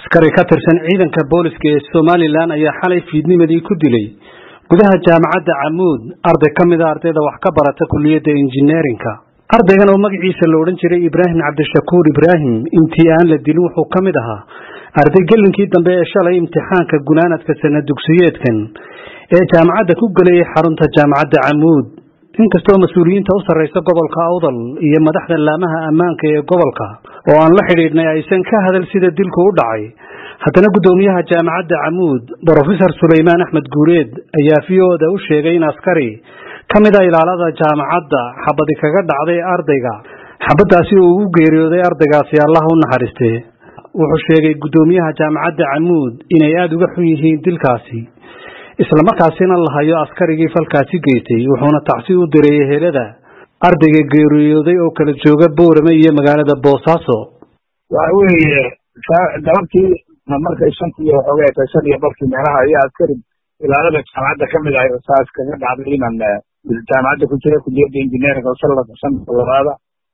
askari ka tirsan ciidanka booliska ee somalilan ayaa xalay fiidnimadii ku dilay gudaha jaamacadda camuud arday ka mid a ardayda wax ka barata kuliyadda injineerinka ardaygan oo magaciisa la odhan jiray ibraahim cabdishakuur ibraahim intii aan la dilin wuxuu ka mid ahaa arday gelinkii dambe ee shalay imtixaanka gunaanadka sana dugsiyeedkan ee jaamacadda ku gelayay xarunta jaamacadda camuud inkastoo mas-uuliyiinta u sarraysa gobolka awdal iyo madaxda laamaha ammaanka ee gobolka oo aan la xidhiidhnay aysan ka hadal sida dilku u dhacay haddana guddoomiyaha jaamacadda camuud brofesor sulaymaan axmed guureed ayaa v o da u sheegay in askari ka mid a ilaalada jaamacadda xabadi kaga dhacday ardayga xabaddaasi uu ugu geeriyooday ardaygaasi allah u naxariistee wuxuu sheegay guddoomiyaha jaamacadda camuud inay aada uga xun yihiin dilkaasi islamarkaasina la hayo askarigii falkaasi geystay wuxuuna tacsi u diray ehelada ardayga geeriyooday oo kala jooga boorame iyo magaalada boosaaso waxa weeye galabtii markay shantii waxoogay tahay shan iyo barkii meelaha ayaa askari ilaalada jaamacadda ka mid ahay saas kaga dhacday inaan jaamacadda ku jira kuliyadda injineeringa sanadka sanadka labaada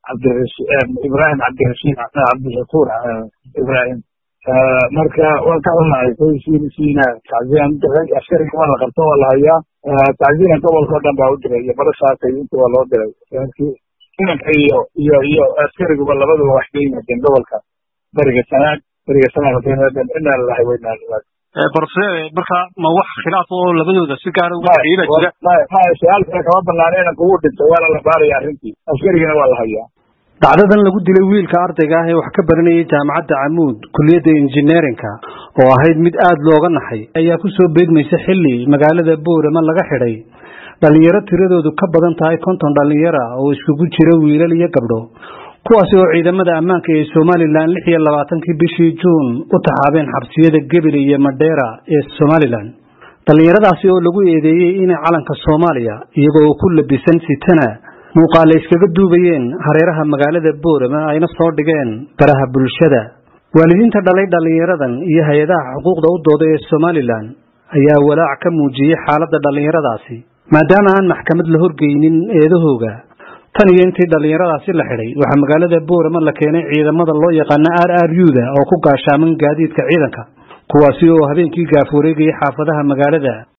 ibrahim cabdirashiid cabdishakuur ibrahim marka waan ka xunahay qoyskiisiina tacziyan diray askariga waa la qabto waa la hayaa tacziyan gobolka o dhan baa u diray iyo barashaasay inta waa loo diray inanka iyo iyo iyo askariguba labaduba wax ka yimaadeen gobolka beriga sanaag beriga sanaag inaa lalahay weynaa barse marka ma wax khilaaf oo labadooda si gaara uga xiila jira maya su-aal kale kama banaana inanka ugu dhintay waana la baaraya arrintii askarigana waa la hayaa dacdadan lagu dilay wiilka ardayga ah ee wax ka baranayay jaamacadda camuud kuliyadda injineerinka oo ahayd mid aada looga naxay ayaa ku soo beegmaysa xilli magaalada boorama laga xidhay dhallinyaro tiradoodu ka badan tahay konton dhallinyara oo iskugu jira wiilal iyo gabdho kuwaasi oo ciidamada ammaanka ee somalilan lix iyo labaatankii bishii juun u taxaabeen xabsiyada gebile iyo madheera ee somalilan dhallinyaradaasi oo lagu eedeeyey inay calanka soomaaliya iyagoo ku labisan sitana muuqaale iskaga duubayeen hareeraha magaalada boorama ayna soo dhigeen baraha bulshada waalidiinta dhalay dhallinyaradan iyo hay-adaha xuquuqda u dooda ee somalilan ayaa walaac ka muujiyey xaaladda dhallinyaradaasi maadaama aan maxkamad la horgeynin eedahooga tan iyo intii dhallinyaradaasi la xidhay waxaa magaalada boorama la keenay ciidamada loo yaqaano r r u da oo ku gaashaaman gaadiidka ciidanka kuwaasi oo habeenkii gaaf wareegayay xaafadaha magaalada